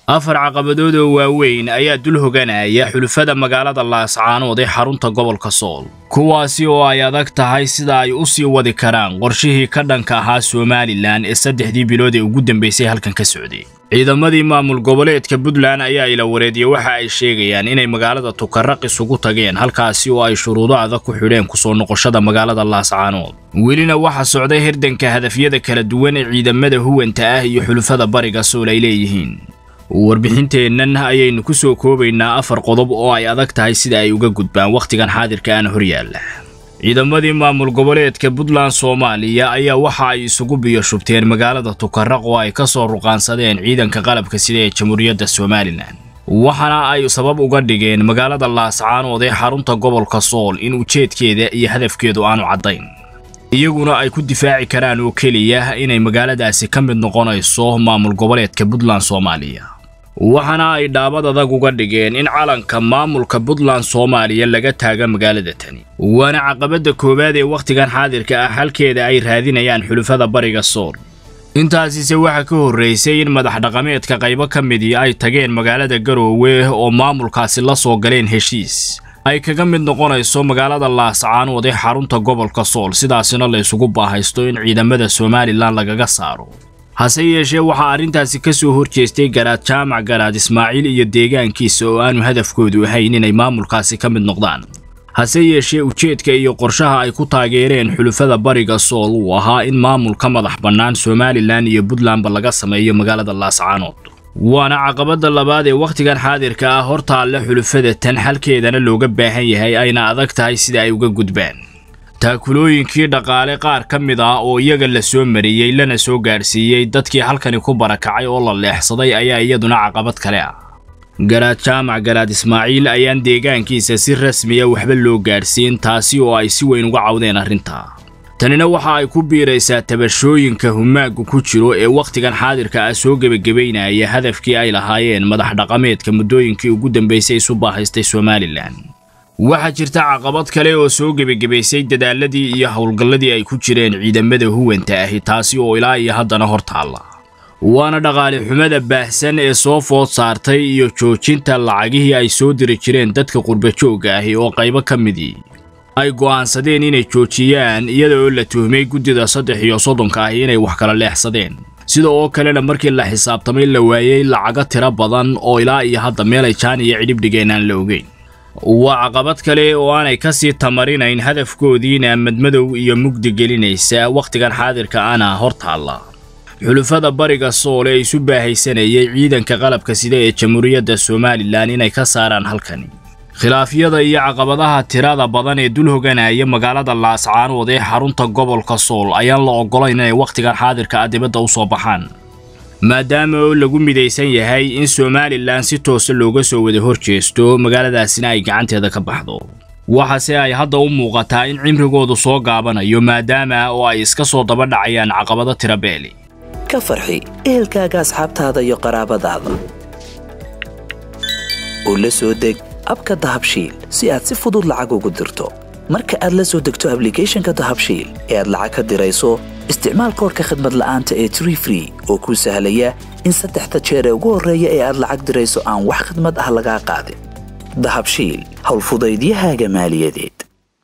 afar caqabadood oo waaweyn ayaa dul hoganaya xulufada magaalada laascaanood ee xarunta gobolka sool kuwaasi oo ay adag tahay sida ay u sii wadi karaan qorshihii ka dhanka ahaa somalilan ee saddexdii bilood ee ugu dambaysay halkan ka socday ciidamadii maamul goboleedka puntland ayaa ila wareediye waxa ay sheegayaan inay magaalada tukaraq isugu tageen halkaasi oo ay shuruudo adag ku xidheen kusoo noqoshada magaalada laascaanood welina waxa socday hirdanka hadafyada kala duwan ee ciidamada huwanta ah iyo xulufada bariga sool ay leeyihiin warbixinteennan ayaynu ku soo koobaynaa afar qodob oo ay adag tahay sida ay uga gudbaan wakhtigan xaadirka aan horyaalla ciidamadii maamul goboleedka puntland soomaaliya ayaa waxa ay isugu biyo shubteen magaalada tukaraq oo ay ka soo ruqaansadeen ciidanka qalabka sida ee jamhuuriyadda somalilan waxaana ay sabab uga dhigeen magaalada laascaanood ee xarunta gobolka sool in ujeedkeeda iyo hadafkeedu aanu caddayn iyaguna ay ku difaaci karaan oo keliya inay magaaladaasi ka mid noqonayso maamul goboleedka puntland soomaaliya waxaana ay dhaabad adag uga dhigeen in calanka maamulka puntland soomaaliya laga taaga magaalada tani waana caqabadda koowaad ee wakhtigan xaadirka ah halkeeda ay raadinayaan xulufada bariga sool intaasise waxaa ka horraysay in madax dhaqameedka qaybo ka midii ay tageen magaalada garoowe oo maamulkaasi la soo galeen heshiis ay kaga mid noqonayso magaalada laascaanood ee xarunta gobolka sool sidaasina la isugu baahaysto in ciidamada somalilan lagaga saaro hase yeeshee waxaa arrintaasi ka soo horjeestay garaad jaamac garaad ismaaciil iyo deegaankiisa oo aanu hadafkoodu ahayn inay maamulkaasi ka mid noqdaan hase yeeshee ujeedka iyo qorshaha ay ku taageereen xulufada bariga sool uu ahaa in maamul ka madax bannaan somalilan iyo puntlandba laga sameeyo magaalada laascaanood waana caqabadda labaad ee wakhtigan xaadirka ah hortaalle xulufada tan xalkeedana looga baahan yahay ayna adag tahay sida ay uga gudbaan taakulooyinkii dhaqaale qaar ka mid ah oo iyaga la soo mariyey lana soo gaadhsiiyey dadkii halkani ku barakacay oo la leexsaday ayaa iyaduna caqabad kale ah garaad jaamac garaad ismaaciil ayaan deegaankiisa si rasmiya waxba loo gaadhsiin taasi oo ay si weyn uga cawdeen arrintaa tanina waxa ay ku biiraysaa tabashooyinka humaaggu ku jiro ee wakhtigan xaadirka ah soo gebagabaynaya hadafkii ay lahaayeen madax dhaqameedka muddooyinkii ugu dambaysay isu baahaystay somalilan waxaa jirta caqabad kale oo soo gebagabaysay dadaaladii iyo howlgalladii ay ku jireen ciidamada huwanta ahi taasi oo ilaa iyo haddana hor taalla waana dhaqaale xumada baahsan ee soo food saartay iyo joojinta lacagihii ay soo diri jireen dadka qurbajoogga ahi oo qaybo ka midii ay go'aansadeen inay joojiyaan iyada oo la tuhmay guddida saddex iyo soddonka ahi inay wax kala leexsadeen sida oo kalena markii la xisaabtamay la waayey lacago tiro badan oo ilaa iyo hadda meelay jaan iyo cidhib dhigeen aan la ogeyn waa caqabad kale oo aanay ka sii tamarinayn hadafkoodiina madmadow iyo mugdi gelinaysa wakhtigan xaadirka ana hor taalla xulufada bariga sool ee isu baahaysanayay ciidanka qalabka sida ee jamhuuriyadda somalilan inay ka saaraan halkani khilaafyada iyo caqabadaha tirada badan ee dul hoganaya magaalada laascaanood ee xarunta gobolka sool ayaan la oggolayn inay wakhtigan xaadirka ah dibadda u soo baxaan maadaama oo lagu midaysan yahay in somalilan si toosa looga soo wada hor jeesto magaaladaasina ay gacanteeda ka baxdo waxaase ay hadda u muuqataa in cimrigoodu soo gaabanayo maadaama oo ay iska soo daba dhacayaan caqabado tira beeli ka farxi ehelkaaga asxaabtaada iyo qaraabadaada oo la soo deg abka dahabshiil si aad si fudud lacag ugu dirto marka aad la soo degto ablicathonka dahabshiil ee aad lacag ka dirayso isticmaal koorka khadmad la'aanta ee tree free oo kuu sahlaya in saddexda jeer ee ugu horreeya ee aad lacag dirayso aan wax khadmad ah lagaa qaadin dahabshiil howlfudaydiyahaaga maaliyadeed